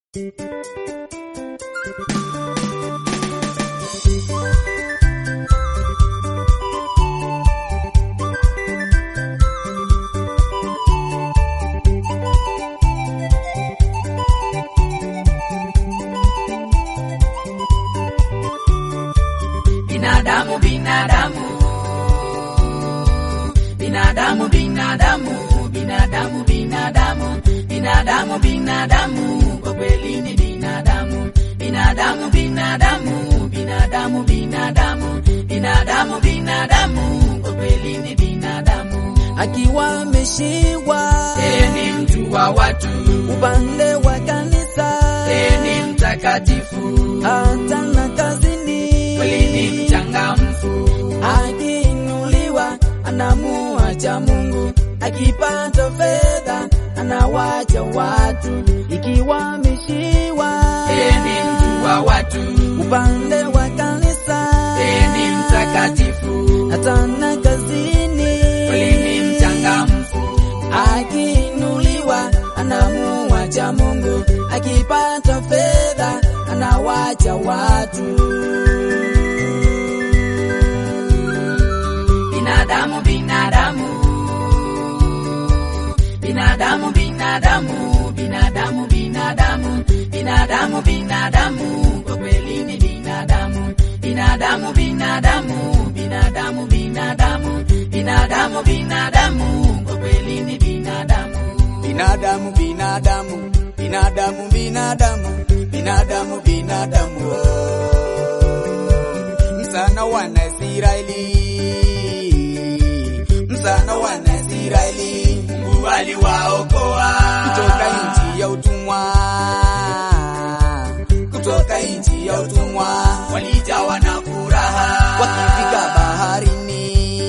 binadamu binadamu binadamu binadamu binadamu binadamu binadamu binadamu kwa kweli ni binadamu binadamu binadamu binadamu binadamu binadamu binadamu kwa kweli ni binadamu akiwa ameshiwa yeye ni mtu wa watu upande wa kanisa yeye ni mtakatifu hata na kazini kweli ni mchangamfu akiinuliwa anamuacha Mungu, akipata fedha anawacha watu, ikiwa ameshiwa yeye ni mtu wa watu upande wa kanisa yeye ni mtakatifu hata na kazini kweli ni mchangamfu akiinuliwa anamuacha Mungu, akipata fedha anawacha watu. binadamu binadamu binadamu binadamu binadamu binadamu binadamu binadamu kwa kweli ni binadamu binadamu binadamu binadamu binadamu binadamu binadamu kwa kweli ni binadamu binadamu binadamu binadamu binadamu binadamu binadamu msana wa Naisraeli msana wa Naisraeli Mungu aliwaokoa kutoka nchi ya utumwa kutoka nchi ya utumwa walijawa na furaha wakifika baharini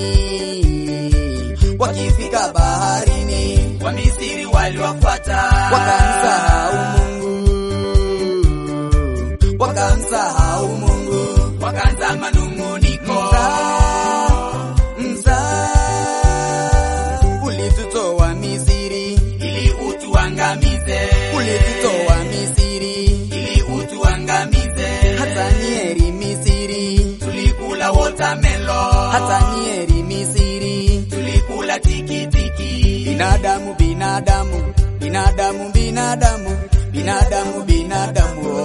wakifika baharini Wamisiri waliwafuata wakamsahau Mungu wakamsahau Mungu wakaanza manung'uniko Msa ulitutoa Misiri ili utuangamize ulitutoa Misiri ili utuangamize hata nieri Misiri tulikula watermelon hata nieri Misiri tulikula tikitiki binadamu binadamu binadamu binadamu binadamu binadamu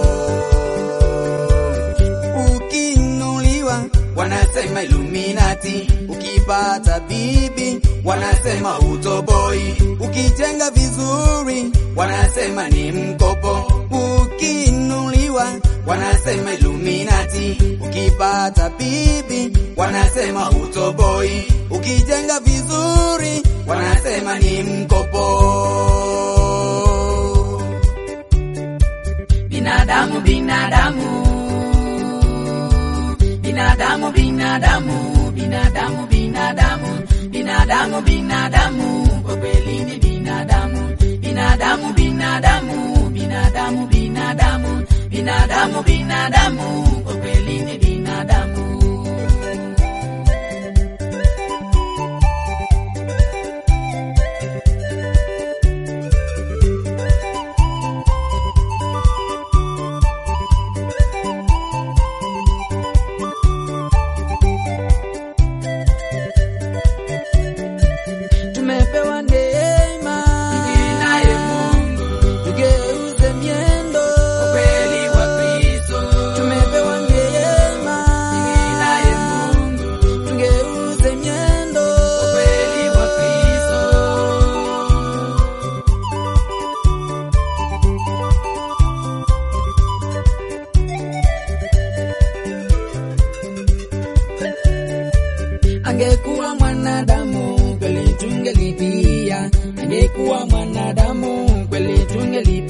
ukiinuliwa wanasema Illuminati ukipata bibi wanasema utoboi ukijenga vizuri wanasema ni mkopo ukiinuliwa wanasema Illuminati ukipata bibi wanasema utoboi ukijenga vizuri wanasema ni mkopo binadamu binadamu binadamu binadamu binadamu binadamu binadamu binadamu kwa kweli ni binadamu binadamu binadamu binadamu binadamu binadamu binadamu kwa kweli ni binadamu tumepewa neema naye Mungu tugeuze miendo kweli wa Kristo tumepewa neema naye Mungu tugeuze miendo kweli wa Kristo angekuwa mwanadamu kweli tungelipia angekuwa mwanadamu kweli tungelipia